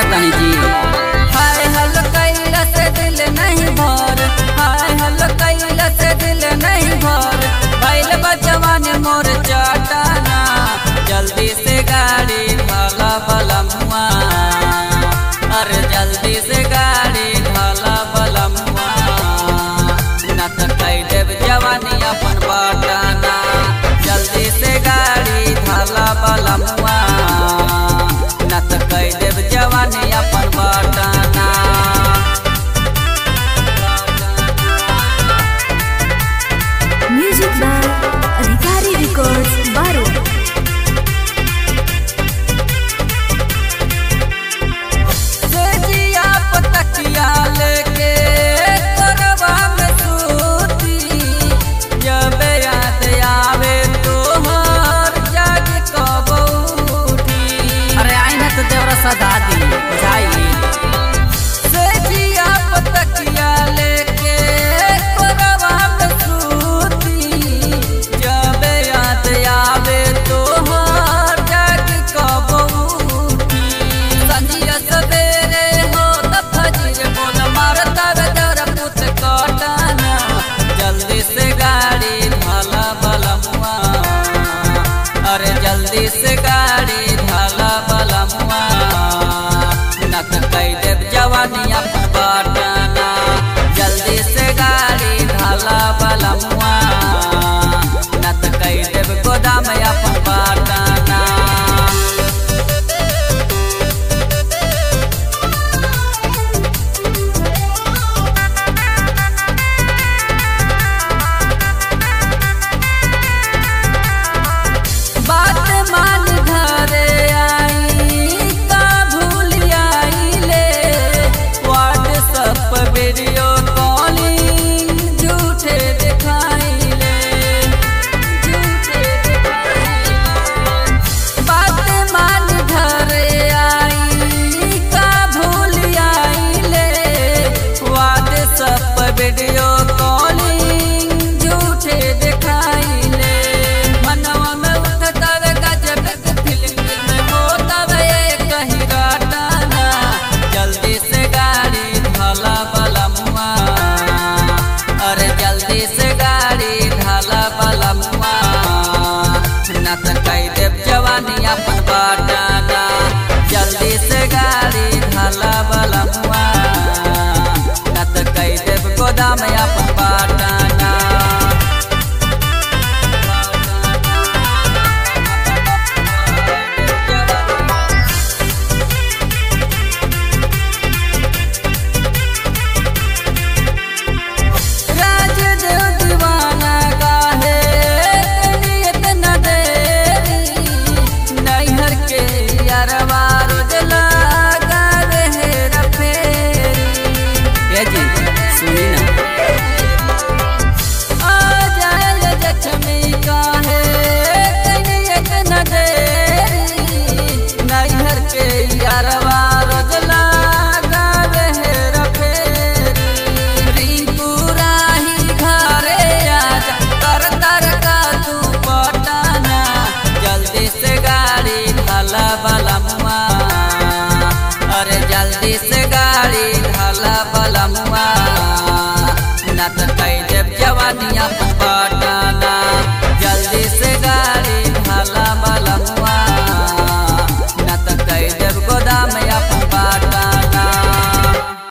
तनी जी हाय हल कैला से दिल नहीं भर हाय हल कैला से दिल नहीं भर भइल बा जवानी मोर चटाना जल्दी से गाड़ी भला भला मुआ अरे जल्दी से गाड़ी भला भला मुआ न त कई देव जवानी अपन बाटाना जल्दी से गाड़ी भला भला मुआ न त कई देव जवानी अपन बाटाना Music by Adhikari Records, Baru. सेजिया पतकिया लेके कोरबा में सूती जब याद आवे तोहर जाग कब उठी अरे आई ना तो देवरा सदा दी बुझाई सेजिया पतकिया लेके कोरबा में सूती जब याद आवे तोहर जाग कब उठी संजिया सवेरे हो त फजीर बोल मारता वे दर पुत कटाना जल्दी से गाड़ी ढाला बला मुआ अरे जल्दी से गाड़ी ढाला बला मुआ न त कई देव जवानी अपन बाटाना जल्दी से गाड़ी ढाला बला मुआ न त कई देव गोदाम अपन बाटाना बात मान घरे आई का भूल आईले व्हाट्सएप वीडियो कॉलिंग झूठे दिखाईले झूठे दिखाईले बात मान घरे आई का भूल आईले व्हाट्सएप वीडियो कॉलिंग झूठे दिखाईले मनवा में उठता वे गजब के फिल्म में होता वे कहीं राटाना जल्दी से गाड़ी ढाला बला मुआ अरे जल्दी से गाड़ी ढाला बला मुआ न त कई देव जवानी अपन बाटाना जल्दी से गाड़ी ढाला बला मुआ न त कई देव गोदाम अपन बाटाना राजदेव दीवाना काहे नियत न देरी नैहर के यारवा रोज लगा रहे रफेरी ये जी सुनी ना आ जाए जख्मी काहे नियत न देरी नैहर के यारवा रोज लगा रहे रफेरी रिंकू राही घरे आजा कर कर का तू पटाना जल्दी से गाड़ी ढाला बला मुआ अरे जल्दी से गाड़ी ढाला बला मुआ न त कई देव जवानी अपन